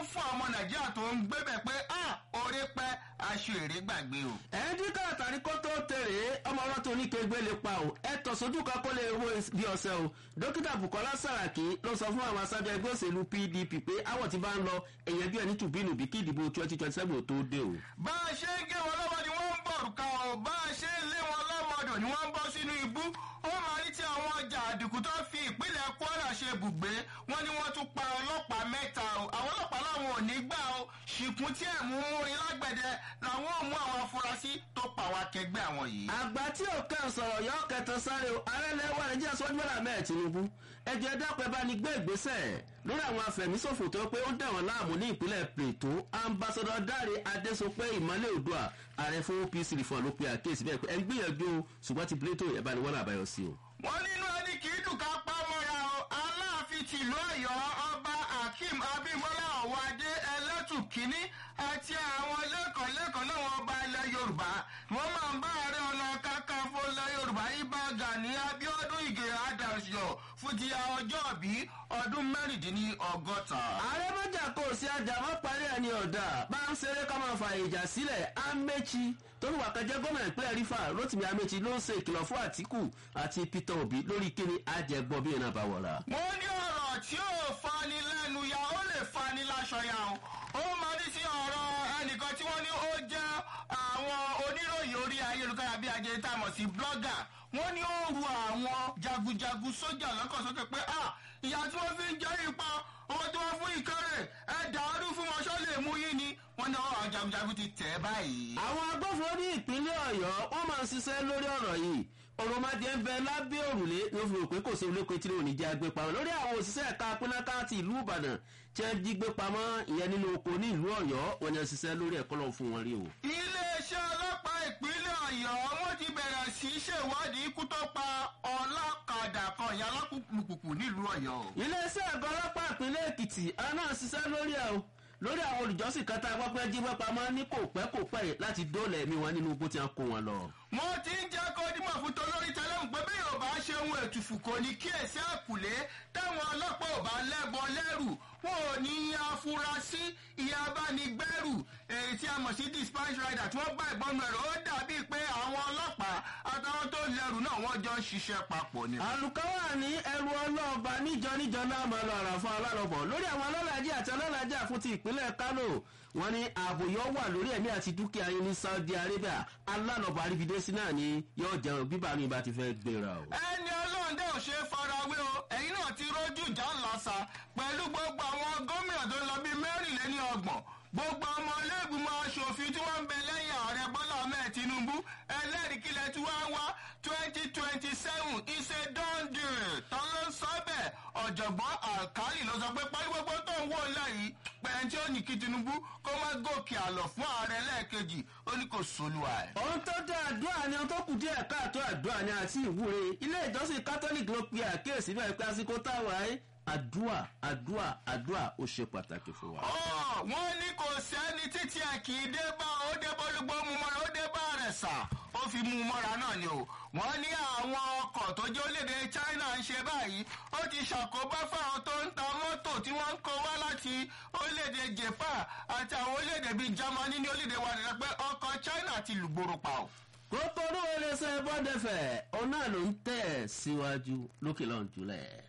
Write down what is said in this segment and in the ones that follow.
fún ọmọ nàìjíríà tó ń gbébẹ̀ pé orí pẹ́ aṣọ èrè gbàgbé o. ẹ̀ẹ́dínkà àtàrí kó tó tèrè ọmọ ọlọ́ tó ní kégbé lè pa o ẹ tọ̀ sójú kan kó lè wo bí ọ̀sẹ̀ o dókítà bukola saraki ló sọ fún àwọn aṣáájú ẹgbẹ́ òṣèlú pdp pé àwọ̀ tí bá ń lọ èèyàn bí ẹni tùbínú bí kí ìdìbò twenty twenty seven tó dé o. bá a ṣe ń gé wọn lọ́wọ́ ni wọ́n ń bọ̀ rùkà o bá a ṣe ń lé wọn lọ́mọdọ̀ ni wọ́n ń bọ́ sínú ibú ó máa ní tí àwọn ọjà àdìkú tó fi ìpínlẹ̀ kwara ṣe bùgbé wọn ni wọ́n tún pa ọlọ́pàá mẹ́ta o àwọn ọlọ́pàá làwọn ò ní gbà o ṣìkún tí ẹ̀ mú múrin lágbẹ̀dẹ làwọn ò mú àwọn afurasí tó pa àwọn akẹgbẹ́ àwọn yìí. àgbà tí ò kàn sọ̀rọ̀ yọ kẹtàn sáré o ààrẹ lẹ́wọ̀n nàìjíríà sọ́jú bọ́lá mẹ́ẹ̀ tinubu ẹjọ́ ẹ dápẹ́ bá ní gbé ìgbésẹ̀ lórí àwọn afẹ̀míṣòfò tó pé ó ń dẹ̀wọ̀n láàmú ní ìpínlẹ̀ plateau ambassadọ dáre adésopé ìmọ̀lẹ̀ odua ààrẹ fún opc reform ló pe àkíyèsí bẹ́ẹ̀ pé ẹ ń gbìyànjú o ṣùgbọ́n ti plateau ẹ̀ bá ní wọ́n àbáyọ sí o. wọ́n nínú ẹni kì í dùn ká pa mọ́ra o aláàfin tìlú ọ̀yọ́ ọba akeem abimbola ọ̀wádé ẹlẹ́tù kínní àti àwọn lẹ́kọ̀ọ́lẹ́kọ̀ọ́ náà wọ́n bá ilẹ̀ yorùbá wọ́n máa ń bá ààrẹ ọ̀nà kakanfò ilẹ̀ yorùbá ibà gani abiodun ige adasio fún ti ọjọ́ bí ọdún mẹ́rìndínlọ́gọ́ta. ààrẹ mọ́jà kò sí ajá mọ́ parí ẹni ọ̀dà bá ń ṣeré ká máa fa ìjà sílẹ̀ amechi tó ń wà kẹjẹ gómìnà ìpínlẹ̀ rífà rotimi amechi ló ń ṣe ìkìlọ̀ fún àtìkù àti peter obi lórí kíni ajẹgbọ́ bí iná bá wọ̀ra. wọ́n ní ọ̀rọ̀ tí ò fani lẹ́nu ya ó lè fani láṣọ ya o ó máa ní sí ọ̀rọ̀ ẹnìkan tí wọ́n ní ó jẹ́ àwọn oníròyìn orí ayélujára bí ajé tá a mọ̀ sí blogger wọ́n ní ó ru àwọn jagunjagun sójà lọ́kàn sókè pé ìyá tí wọ́n fi ń jẹ́ ipa owó tí wọ́n fún ìkéré ẹ̀dá ọdún fún wọn ṣọ́ lè mú yín ni wọ́n ní àwọn jagunjagun ti tẹ̀ báyìí. àwọn agbófinró ní ìpínlẹ̀ ọ̀yọ́ wọ́n máa ń ṣiṣẹ́ lórí ọ̀rọ̀ yìí òròmọdé ń bẹ lábẹ́ òrùlé ló fi rò pé kò sí olóko tí lóun ní jẹ́ agbé pamọ́ lórí àwọn òṣìṣẹ́ ẹ̀ka pínáká ti ìlú ìbàdàn tí wọ́n jí gbé pamọ́ ìyẹn nínú oko ní ìlú ọ̀yọ́ wọn ni wọ́n ṣiṣẹ́ lórí ẹ̀kọ́ lọ́wọ́ fún wọn rí o. iléeṣẹ́ ọlọ́pàá ìpínlẹ̀ ọ̀yọ́ wọ́n ti bẹ̀rẹ̀ sí í ṣèwádìí ikú tó pa ọlọ́kadà kan ìyá alákùnkùnkù nílùú ọ̀yọ́. iléeṣẹ́ ẹ̀gọ́ ọlọ́pàá ìpínlẹ̀ èkìtì àná ṣiṣẹ́ lórí ẹ̀ o lórí àwọn olùjọ́sìn kan tá a gbọ́ pé jí wọ́n pamọ́ ní kò pẹ́ kò pẹ́ láti dóòlà ẹ̀mí wọn nínú igbó tí wọ́n kó wọn lọ. mo ti ń jẹ́ kó dímọ̀ fún tolórí tẹlẹ́mù pé bí yorùbá ṣe ohun ètùfù kò ní kíyèsí àkùlé táwọn ọlọ́pàá ò bá lẹ́bọ lẹ́rù wọn ò ní afurasí ìyá abánigbẹ́rù èyí tí a mọ̀ sí dispatch rider tí wọ́n bá ìbọn rẹ̀ ó dàbí pé àwọn ọlọ́pàá àtàwọn tó lẹ́rù náà wọ́n jọ ń ṣiṣẹ́ papọ̀ ni. àlùkáwà ní ẹrù ọlọ́ọ̀bà níjọ níjọ náà máa lọ àrà fún alálọ́bọ̀ lórí àwọn ọlọ́làjì àti ọlọ́làjì fún ti ìpínlẹ̀ kánò wọn ní ààbò yóò wà lórí ẹ̀mí àti dúkìá yín ní saudi arabia alálọ́bọ̀ àrífidésí náà ni yóò jẹun bíbá mi bá ti fẹ́ gbéra o. ẹni ọlọ́run dẹ́ ò ṣe é farawé o ẹ̀yin náà ti rójú ìjà ńláṣà pẹ̀lú gbogbo àwọn gómìnà tó ń lọ bíi mẹ́rìnléní ọgbọ̀n gbogbo ọmọ iléègbìmọ̀ asòfin tí wọ́n ń bẹ lẹ́yìn ààrẹ bọ́lá ahmed tinubu ẹlẹ́rìí kílẹ̀ tí wọ́n wá twenty twenty seven ìṣe dọ́ndì tán ló ń sọ bẹ́ẹ̀ ọ̀jọ̀gbọ́n alkali ló sọ pé pálí gbogbo tó ń wò lẹ́yìn pẹ̀lú tí ó ní kí tinubu kó má gòkè àlọ́ fún ààrẹ lẹ́ẹ̀kejì ó ní kò sólùwà ẹ̀. ohun tó dá àdúrà ni ohun tó kù díẹ̀ káàtó àdúrà ni àti ìwúre ilé ìjọsìn catholic ló pe àkíyèsí bẹ́ẹ̀ pé àsìkò táwa ẹ́ àdúà àdúà àdúà ó ṣe pàtàkì fún wa. wọ́n ní kò sẹ́ni títí ẹ̀ kì í dé bá ó dé bọ́lúgbó mu mọ́ra ó dé bá rẹ̀ sà ó fi mú un mọ́ra náà ni o. wọ́n ní àwọn ọkọ̀ tó jẹ́ orílẹ̀-èdè china ń ṣe báyìí ó ti ṣàkóbá fáwọn tó ń ta mọ́tò tí wọ́n ń kó wá láti orílẹ̀-èdè japan àti àwọn orílẹ̀-èdè bíi germany ní orílẹ̀-èdè wa nìyẹn pé ọkọ̀ china ti lùgbòrò pa o. kókó ní wọlé sẹ bọ́dẹ̀fẹ̀ òun náà ló ń tẹ̀ síwájú lókè lọ́n jùlẹ̀.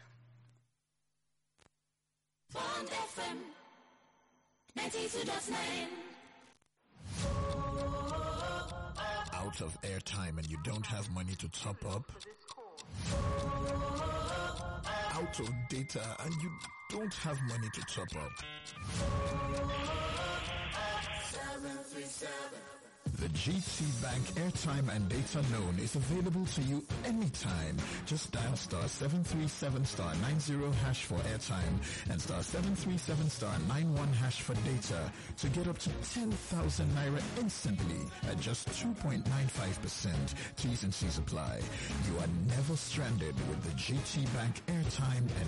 Bond FM 92.9. Out of airtime and you don't have money to top up? Out of data and you don't have money to top up? The GT Bank airtime and data loan is available to you anytime. Just dial star 737 star 90 hash for airtime and star 737 star 91 hash for data to get up to 10,000 naira instantly at just 2.95%. T's and C's apply. You are never stranded with the GT Bank airtime and